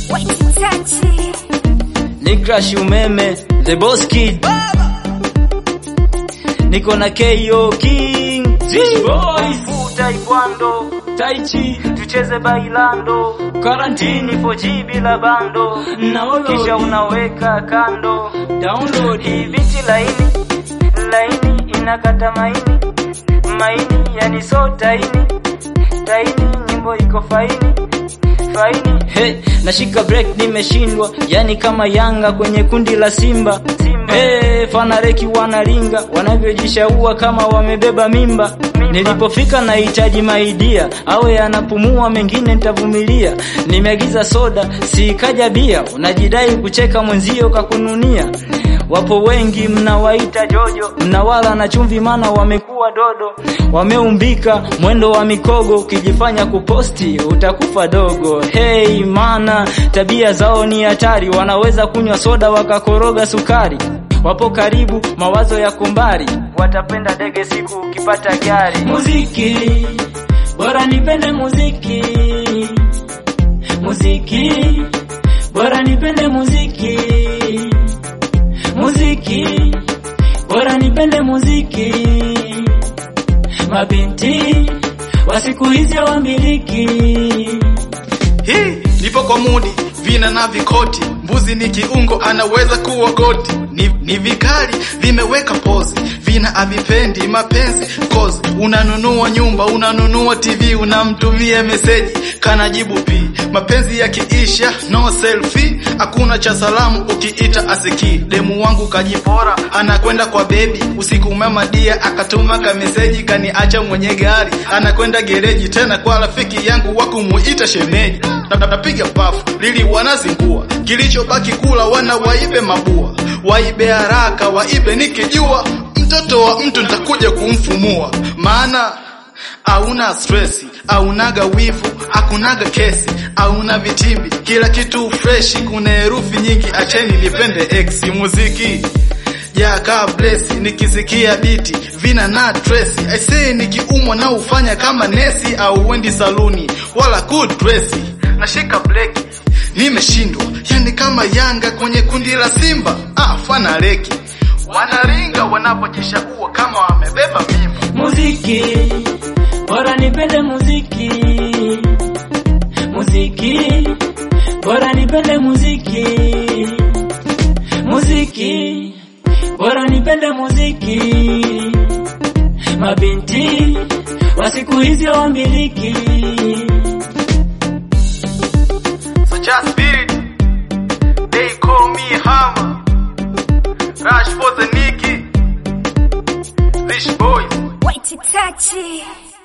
ni crash umeme the boss kid niko na KO King Zish Boys Taekwondo Tai Chi tucheze bailando karantini 4G bila bando kisha unaweka kando download hii biti laini laini inakata maini maini yani so taini taini nyimbo iko faini faini hey, nashika break nimeshindwa yani kama Yanga kwenye kundi la Simba, Simba. Hey, fanareki wanaringa wanavyojishaua kama wamebeba mimba, mimba. Nilipofika nahitaji maidia awe anapumua mengine nitavumilia. Nimeagiza soda sikaja bia, unajidai kucheka mwenzio kakununia. Wapo wengi mnawaita jojo, mnawala na chumvi mana wamekuwa dodo, wameumbika mwendo wa mikogo, ukijifanya kuposti utakufa dogo. Hey mana tabia zao ni hatari, wanaweza kunywa soda wakakoroga sukari. Wapo karibu mawazo ya kumbari, watapenda dege siku ukipata gari. Muziki bora nipende muziki, muziki bora nipende muziki, muziki bora nipende muziki. Mabinti wa siku hizi wamiliki Hii nipo kwa mudi, vina na vikoti, mbuzi ni kiungo, anaweza kuwa goti. Ni, ni vikali vimeweka pozi, vina avipendi mapenzi kozi. Unanunua nyumba, unanunua TV, unamtumia meseji, kanajibu pi. Mapenzi yakiisha no selfie, hakuna cha salamu ukiita asiki. Demu wangu kajipora, anakwenda kwa bebi, usiku umemadia, akatuma ka meseji, kaniacha mwenye gari, anakwenda gereji, tena kwa rafiki yangu wa kumuita shemeji napiga pafu lili wanazingua, kilichobaki kula wana waibe mabua, waibe haraka, waibe nikijua, mtoto wa mtu nitakuja kumfumua, maana hauna stresi, haunaga wivu, hakunaga kesi, hauna vitimbi, kila kitu freshi, kuna herufi nyingi, acheni nipende X muziki ya ka blesi nikisikia biti vina na tresi aisee, nikiumwa na ufanya kama nesi au wendi saluni wala good dresi nashika bleki nimeshindwa, yani kama Yanga kwenye kundi la Simba. Ah, fana leki wanaringa wanapojishaua kama wamebeba mimba. Muziki bora nipende muziki, muziki bora nipende muziki, muziki bora nipende muziki. Mabinti wa siku hizi wamiliki So just spirit, they call me Hammer. Rush for the Nicky, Rich boys. White touchy.